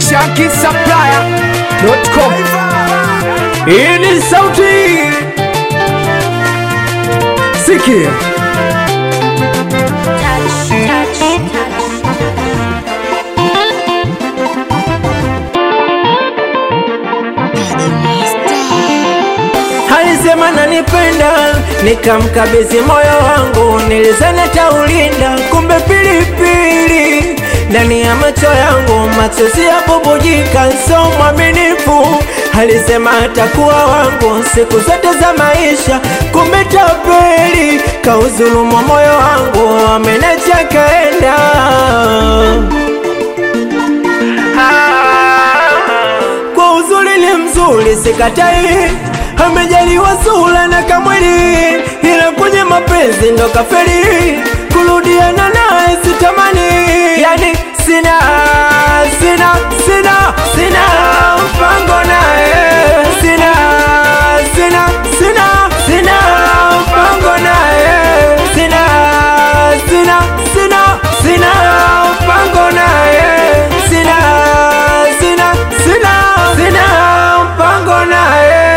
shankisapplier.com. Hii ni sauti sikia touch, touch, touch. Alisema nanipenda, nikamkabidhi moyo wangu, nilizani taulinda, kumbe pilipili ndani ya macho yangu, machozi yabubujika, so mwaminifu. Alisema atakuwa wangu siku zote za maisha, kumbe tapeli, kauzulumu moyo wangu, amenacha kaenda. kwa uzuri ni mzuri sikatai, amejaliwa sura na kamwili, ila kwenye mapenzi ndo kaferi, kurudiana naye sitamani, yani sina sina sina sina mpango naye, sina sina sina sina mpango naye, sina sina sina sina mpango naye, sina sina sina sina mpango naye.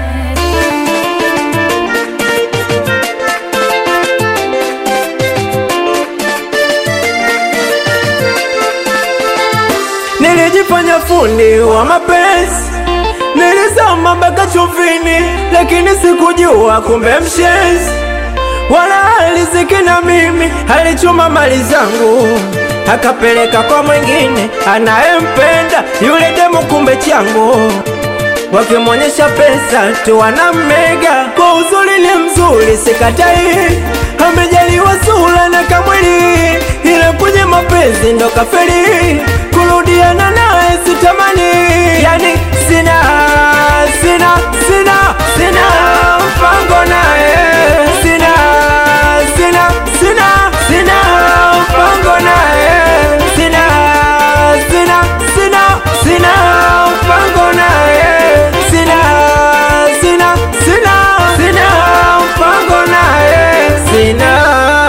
Nilijifanya fundi wa mapenzi, nilisoma mpaka chuvini, lakini sikujua kumbe mshenzi wala aliziki na mimi, alichuma mali zangu akapeleka kwa mwingine anayempenda yule demu, kumbe changu wakimwonyesha pesa tu wanamega. Kwa uzuri ni mzuri, sikatai, amejaliwa sura na kamwili, ila kwenye mapenzi ndo kaferi, kurudiana naye sitamani, yani sina sina sina sina mpango naye, sina sina sina sina mpango naye, sina sina sina sina mpango naye, sina sina sina sina mpango naye, sina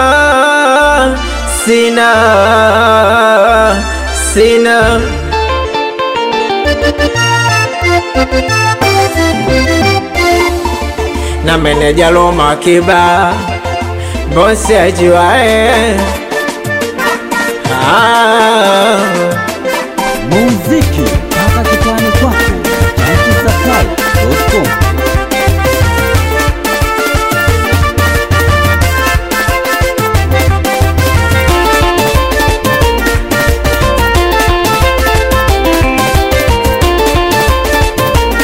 sina sina na meneja Roma Kiba bosi ajuae ah. muziki mpaka kitani kwako chankisakai.com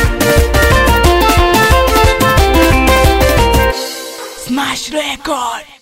Smash record